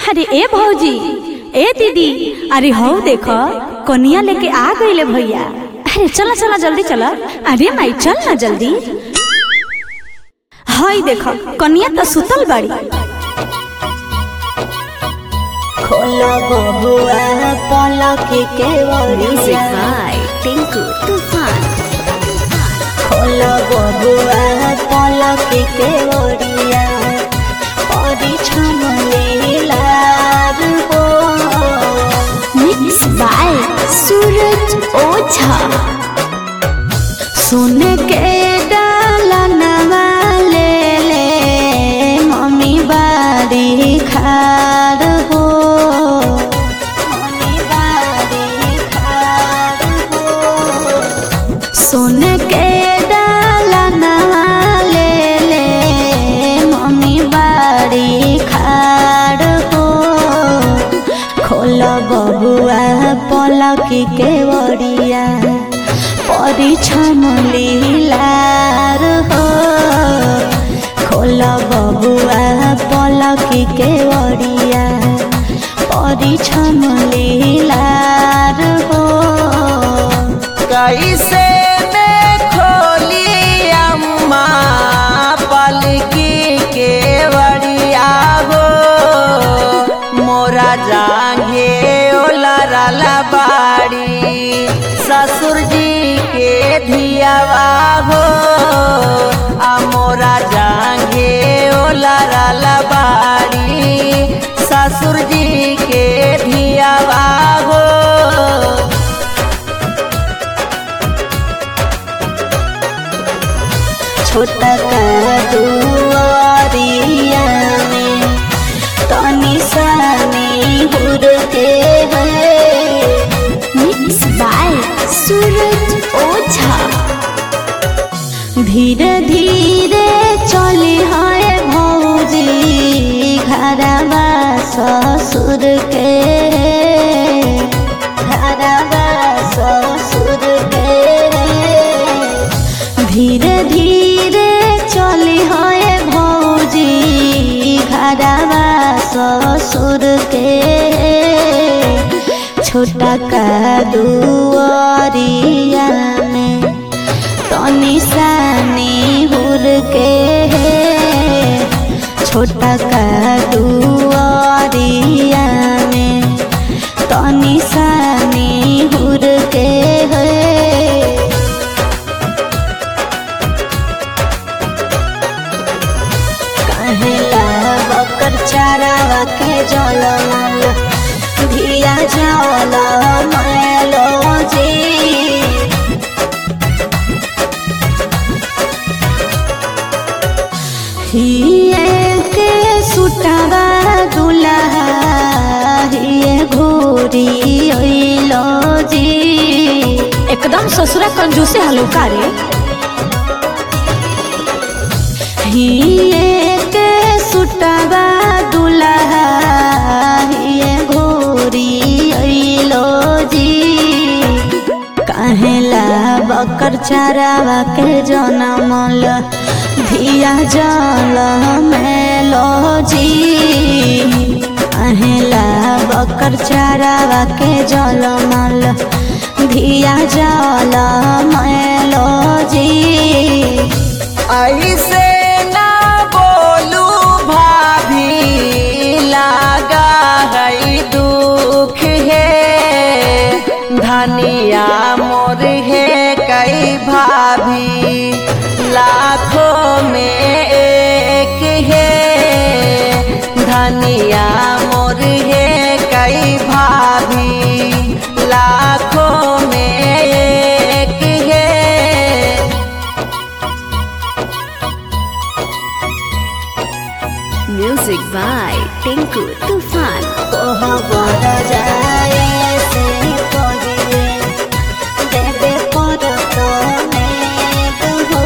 अरे ए भौजी ए दीदी अरे हो देखो कनिया लेके आ गईले भैया अरे चला चला जल्दी चला अरे माई चल ना जल्दी हाय देखो कनिया तो सुतल बाड़ी खोला बबुआ पलक के Music वरिया by Tinku Tufan. खोला बबुआ पलक के वरिया परिछम लीलार हो Mixed by Suraj Oza. सुन के डाला नवाले ले मम्मी बाड़ी खाड़ हो मम्मी बारी खार हो सुन के डाला नवाले ले मम्मी बाड़ी खाड़ हो खोल बबुआ पलक के वरिया परिछम लीलार हो खोल बबुआ पलक के वरिया परिछम लीलार हो कैसे में खोली अम्मा पलकी के बड़िया हो मोरा जांगे ओला राला बाड़ी ससुर जी के धियावा हो आ मोरा जांगे ओला राला बाड़ी ससुर जी के धियावा हो छोटा का दुआरिया में तनी सानी हुर के है Mixed by Suraj Oza. धीरे धीरे चली है भौजी घरवा ससुर के घरवा ससुर के धीरे धीरे चली है भौजी घरवा ससुर के छोटा का दुआरिया में तनी सानी हुर के छोटा का दुआरिया में तनी सानी हुर के कहला बकर चारावा के जल मल धिया जल मैलो जी हिए के सुटावा दुल्हा हिए घोरी ओइलो जी एकदम ससुरा कंजूसे हलुका रे हिए के सुटावा दुल्हा हिए घोरी ओइलो जी काहेला बकर चारावा के जनमल धिया जल मेलो जी काहेला बकर चारावा के जलमल धिया जल मेलो जी ऐसे ना बोलू भाभी लागा है दुख है धनिया मोर है कई भाभी लाखों में एक है धनिया मोर है कई भाभी लाखों में एक है Music by Tinku Tufan. कोह बर जाए से कहिए देवे पर तो मेघ हो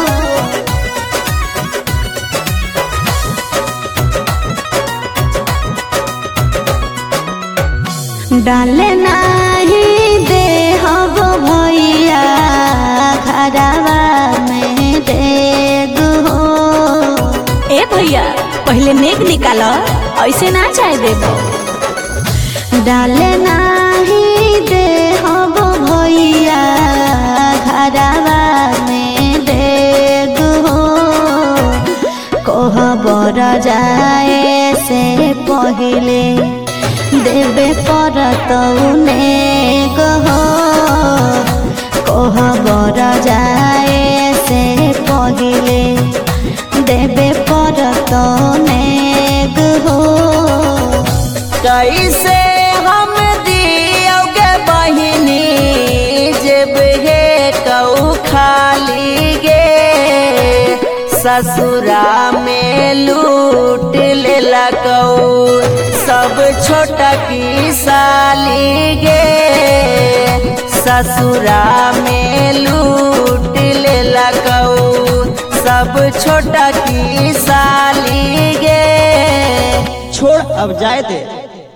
डाले नाही दे हब भैया घरवा में देग हो ए भैया पहले नेक निकाल ऐसे ना चाहे देबो डाले नाही दे हब भैया घरवा में देग हो कहबर जाए से पहिले देवे पर तौने गहो कहबर जाए से पहिले देवे पर तौने गहो कैसे हम दियोगे बहिनी जब हे कऊ खाली गे ससुरा में लूट ले कऊ सब छोटा की साली गे ससुरा में लूट ले कऊ सब छोटा की साली गे छोड़ अब जाए दे